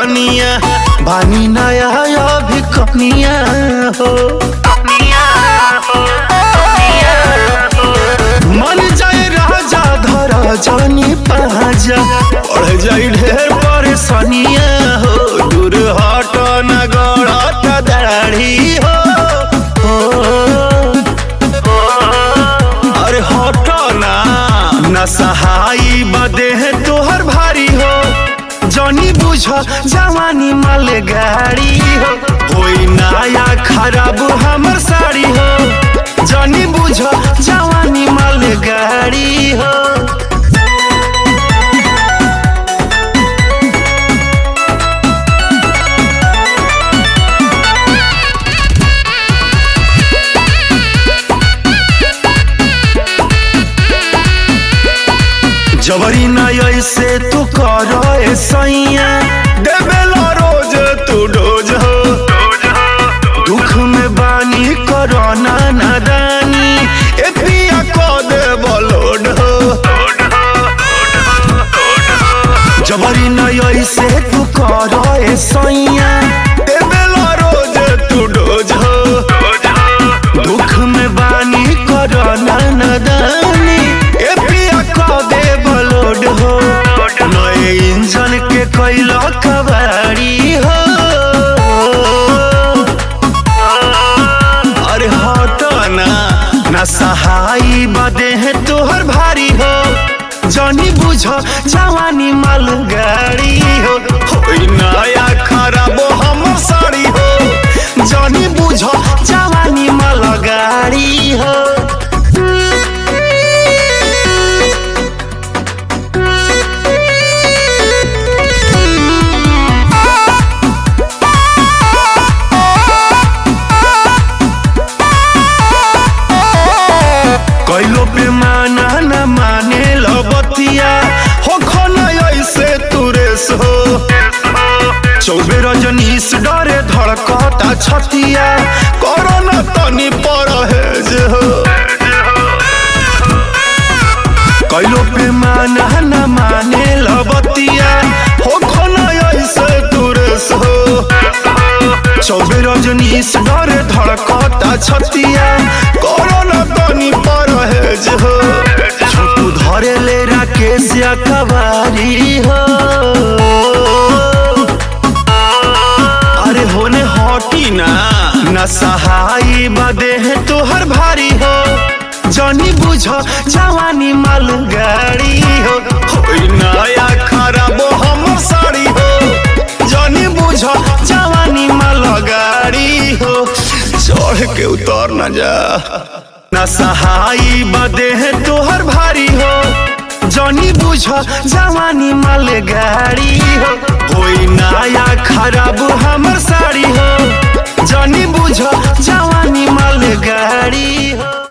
रनिया बानी नया अभी कनिया हो मन जाए राजा धर जानी पाजा पढ़ जाई ढेर परेशानिया हो दूर हट न गड़त दाढ़ी हो अरे हट ना न सहाई बदे है तोहर भारी हो जनी बुझ जवानी माल गाड़ी हो होई नया खराब हमर साड़ी हो जनी बुझ जवानी माल गाड़ी हो जबरी न ऐसे तू कर सैया देवेला रोज तू डोज हो दुख में बानी करना नादानी ए पिया को दे बलोड हो जबरी न ऐसे तू कर सैया देवेला रोज तू डोज हो दुख में बानी करना नादानी ए पिया को दे बलोड हो नए इंजन के कैला कबाड़ी हो अरे हट ना ना सहाई बदे है तोहर भारी हो जनी बुझ जवानी माल गाड़ी हो होई नया खराब हमर साड़ी हो जनी बुझ जवानी माल गाड़ी हो कैलो पे माना न माने लबतिया हो खना ऐसे तुरेस हो चौबे रजनीश डरे धड़कता छतिया कोरोना तनी परहेज हो कैलो पे माना न माने लबतिया हो खना ऐसे तुरेस हो चौबे रजनीश डरे धड़कता छतिया कोरोना तनी परहेज हो छोटू धरे ले राकेश कबारी हो अरे होने हटी ना न सहाई बदे है तोहर भारी हो जनी बुझ जवानी माल गाड़ी हो होई नया खराब हमर साड़ी हो जनी बुझ जवानी माल गाड़ी हो चढ़ के उतर न जा न सहाई बदे है तोहर भारी हो जनी बुझ जवानी माल गाड़ी हो होई नया खराब हमर साड़ी हो जनी बुझ जवानी माल गाड़ी हो